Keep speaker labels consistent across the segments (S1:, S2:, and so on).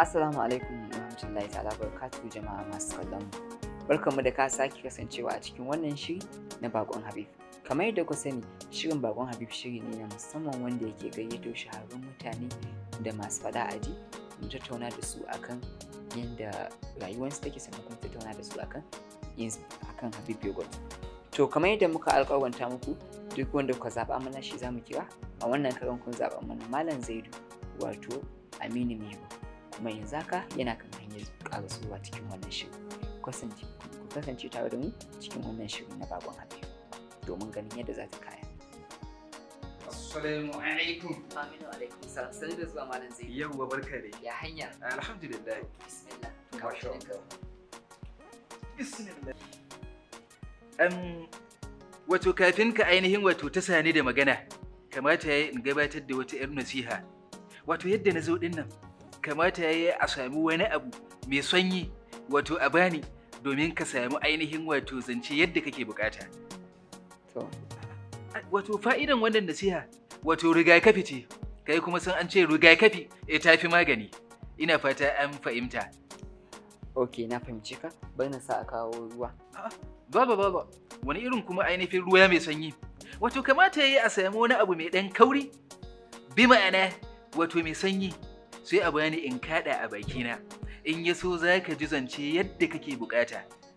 S1: Assalamu alaikum wa rahmatullahi ta'ala barakatuhu jama'a masu kallon mu. Barkanmu da ka sake kasancewa a cikin wannan shiri na Bakon Habib. Kamar yadda ku sani, shirin Bakon Habib shiri ne na musamman wanda yake gayyato shahararrun mutane da masu faɗa aji mu tattauna da su akan yadda rayuwarsu take sannan kuma tattauna da su akan yin akan Habib Yogurt. To kamar yadda muka alƙawarta muku duk wanda kuka zaɓa mana shi za mu kira a wannan karan kun zaɓa mana Malam Zaidu wato Aminu Mego. kuma yanzu haka yana kan hanyar karasowa cikin wannan shiri ku kasance tare da mu cikin wannan shiri na bakon habib domin ganin yadda za ta kaya
S2: Assalamu alaikum.
S1: aminu alaikum salam sani da zuwa malam zai
S2: Yawwa barka dai.
S1: ya hanya
S2: Alhamdulillah.
S1: bismillah
S2: Masha
S1: kawo shirin
S2: Allah. Bismillah. Um, wato kafin ka ainihin wato ta sani da magana, kamata ya yi in gabatar da wata 'yar nasiha. Wato yadda na zo ɗin nan, kamata ya yi a sami wani abu mai sanyi, wato a bani domin ka sami ainihin wato zance yadda kake bukata.
S1: to
S2: Wato fa'idan wannan nasiha, wato rigakafi ce, kai kuma san an ce rigakafi e tafi magani. Ina fata an fahimta.
S1: ok na fahimci ka bari na sa a kawo ruwa
S2: Baba baba, wani irin kuma ainihin ruwa mai sanyi. Wato kamata ya yi a sami wani abu mai ɗan kauri? Bi ma'ana, wato mai sanyi, sai a bani in kaɗa a bakina. In ya so za ka ji zance yadda kake bukata.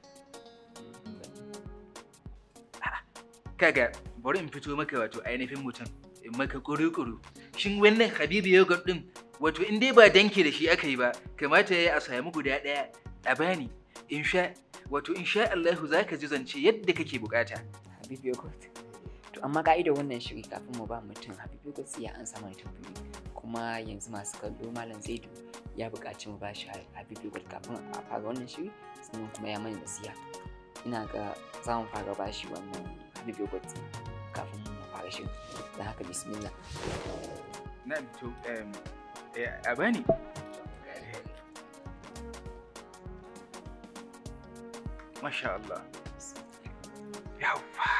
S2: A'a, Kaga, bari in fito maka wato ainihin mutum, in maka kuru-kuru. Shin wannan Habibu yogurt ɗin, wato in dai ba danke da shi aka yi ba, kamata ya yi a sami guda ɗaya a bani, in sha wato insha Allahu za ka ji zance yadda kake bukata.
S1: habib yogurt to amma ka'idar wannan shiri kafin mu ba mutum habib yogurt sai ya an samu tambayoyi kuma yanzu masu kallo malam zaidu ya buƙaci mu ba shi habib yogurt kafin a fara wannan shiri sannan kuma ya mana nasiha ina ga za mu fara ba shi wannan habib yogurt kafin mu fara shiri don haka bismillah
S2: Na to a bani. Masha Allah. Yawwa.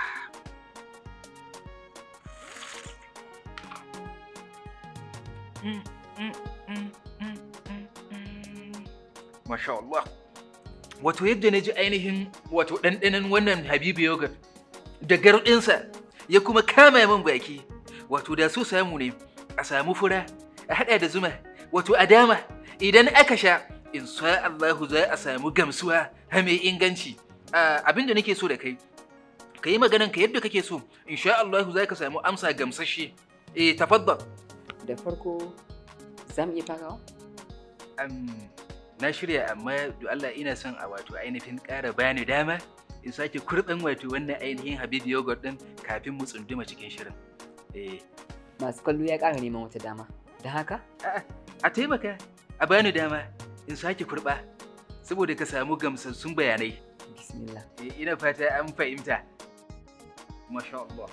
S2: Mm, mm, mm, mm, mm, mm. Masha Allah. Wato yadda na ji ainihin wato ɗanɗanon wannan Habibu yogurt da garɗinsa ya kuma kama min baki. Wato da so samu ne a samu fura a haɗa da zuma wato a dama idan aka sha in sha Allahu za a samu gamsuwa ha mai inganci. Ah, Abin da nake so da kai ka yi maganan ka yadda kake so in sha Allahu za ka samu amsa gamsashe. Eh tafaddal.
S1: da farko za mu iya farawa
S2: Am, na shirya amma do Allah ina son a wato ainihin ƙara bani dama in sake kurɓin wato wannan ainihin Habib yogurt ɗin kafin mu tsunduma cikin shirin. Eh,
S1: masu kallo ya ƙara neman wata dama don haka
S2: a taimaka a bani dama in sake kurɓa saboda ka samu gamsassun bayanai.
S1: bismillah
S2: Eh, ina fata an fahimta. Masha Allah.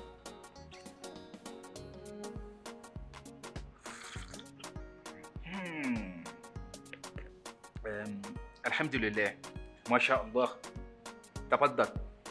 S2: Hmm. Um, alhamdulillah. Masha Allah. Tafaddal.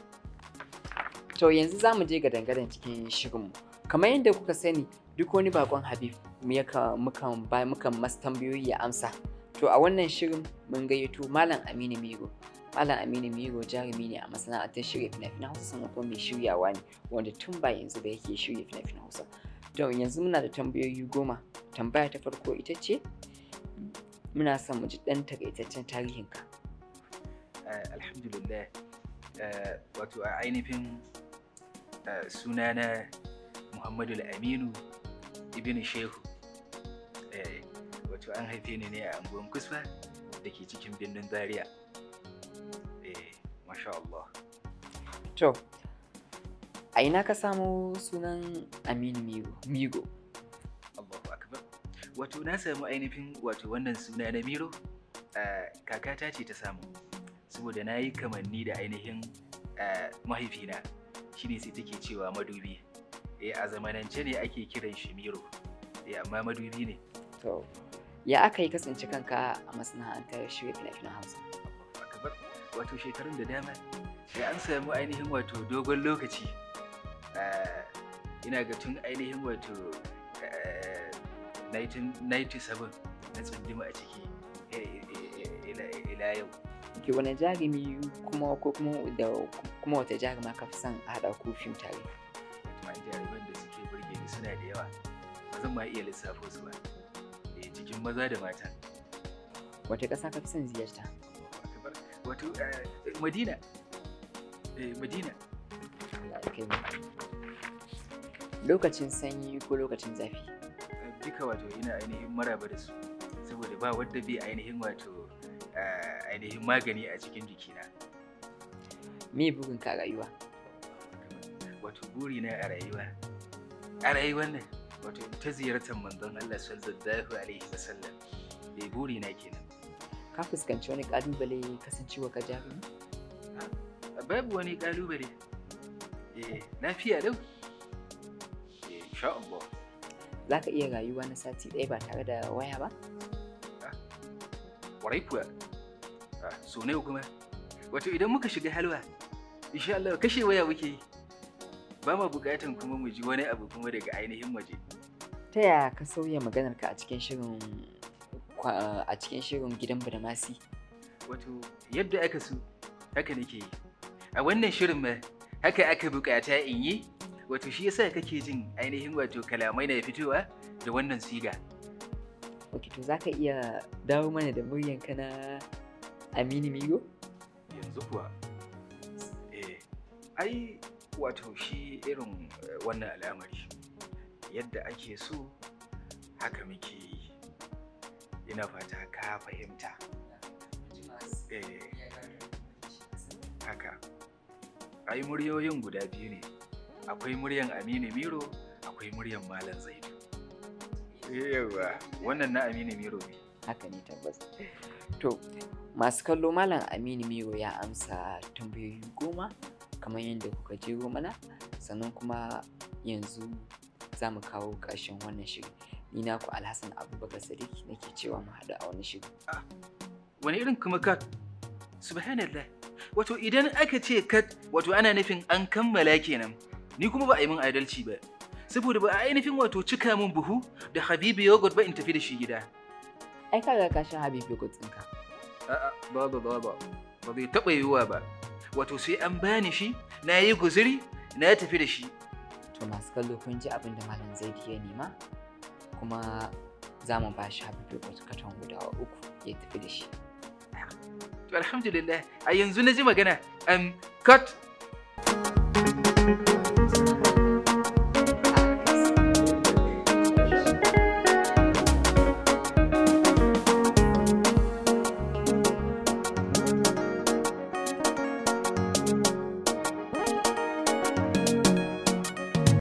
S1: To yanzu za mu je ga dangaren cikin shirinmu. Kamar yadda kuka sani duk wani bakon Habib mu yaka- mukan ba mukan masa tambayoyi ya amsa. To a wannan shirin mun gayyato Malam Aminu Miro. Malam Aminu Miro jarumi ne a masana'antar shirya fina-finan Hausa sannan kuma mai shiryawa ne wanda tun ba yanzu ba yake shirya fina-finan Hausa. To yanzu muna da tambayoyi goma. Tambaya ta farko ita ce muna son mu ji ɗan takaitaccen tarihinka.
S2: Uh, alhamdulillah. Uh, wato a ainihin uh, sunana Muhammadu Aminu Ibn Shehu. Eh, wato an haife ni ne a anguwan kusfa da ke cikin birnin Zaria. Eh, masha Allah.
S1: To, a ina ka samo sunan Aminu Migo? Migo.
S2: Allahu akbar. Wato na samu ainihin wato wannan suna na Miro uh, kakata ce ta samu. Saboda na yi kamanni da ainihin uh, mahaifina shine sai take cewa madubi. Eh, a zamanance ne ake kiran shi Miro. Eh, amma madubi ne.
S1: To, ya aka yi kasance kanka a masana'antar shirya fina-finan Hausa?
S2: Allahu akbar. Wato shekarun da dama sai an samu ainihin wato dogon lokaci. Uh, ina ga tun ainihin wato uh, 1997 na tsunduma a ciki eh, eh, eh, ila ila yau
S1: ke wani jarumi kuma ko kuma da kuma wata jaruma ka fi son a haɗa ku fim tare
S2: ma jaruman da suke burge ni suna da yawa ba zan ma iya lissafo su ba eh, cikin maza da mata
S1: wata ƙasa ka fi son ziyarta
S2: Akbar. wato eh, madina eh, madina
S1: Allah ya kai mu lokacin sanyi ko lokacin zafi
S2: Eh, duka wato ina ainihin maraba da su saboda ba wadda bai ainihin wato eh, ainihin magani a cikin jikina
S1: me burin ka a rayuwa
S2: wato burina a rayuwa a rayuwar nan wato ta ziyartar manzon Allah sallallahu alaihi wasallam bai burina kenan
S1: ka fuskanci wani ƙalubale kasancewa ka jarumi
S2: babu wani kalubale eh lafiya lau eh insha Allah
S1: za ka iya rayuwa na sati ɗaya ba tare da waya ba
S2: kwarai kuwa Ah, so ne kuma wato idan muka shiga halwa insha Allah kashe waya muke yi ba ma bukatan kuma mu ji wani abu kuma daga ainihin waje
S1: ta yaya ka sauya maganarka a cikin shirin kwa- a cikin shirin gidan badamasi
S2: wato yadda aka so haka nake yi a wannan shirin ma haka aka bukata in yi wato shi yasa kake jin ainihin wato kalamai na fitowa da wannan siga
S1: ok to za ka iya dawo mana da muryanka na aminu migo
S2: yanzu kuwa eh ai wato shi irin eh, wannan al'amari yadda ake so haka muke yi ina fata ka fahimta eh haka ai muryoyin guda biyu ne akwai muryan aminu miro akwai muryan malam zaidu yawa wannan na aminu miro ne
S1: haka ne tabbas to masu kallo malam aminu miro ya amsa tambayoyi goma kamar yadda kuka jero mana sannan kuma yanzu za mu kawo ƙarshen wannan shiri ni naku alhassan abubakar sadiq nake cewa mu haɗu a wani shiri
S2: wani irin kuma kat subhanallah wato idan aka ce kat wato ana nufin an kammala kenan ni kuma ba a yi min adalci ba saboda ba a ainihin wato cika min buhu da habibu yogurt ba in tafi da shi gida
S1: ai kaga ka sha habibi ɗinka
S2: a'a ba ba ba ba ba zai taɓa yiwuwa ba wato sai an bani shi na yi guzuri na tafi da shi
S1: to masu kallo kun ji abin da malam zaidi ya nema kuma za mu ba shi habibi katon guda uku ya tafi da shi
S2: to alhamdulillah a yanzu na ji magana um, cut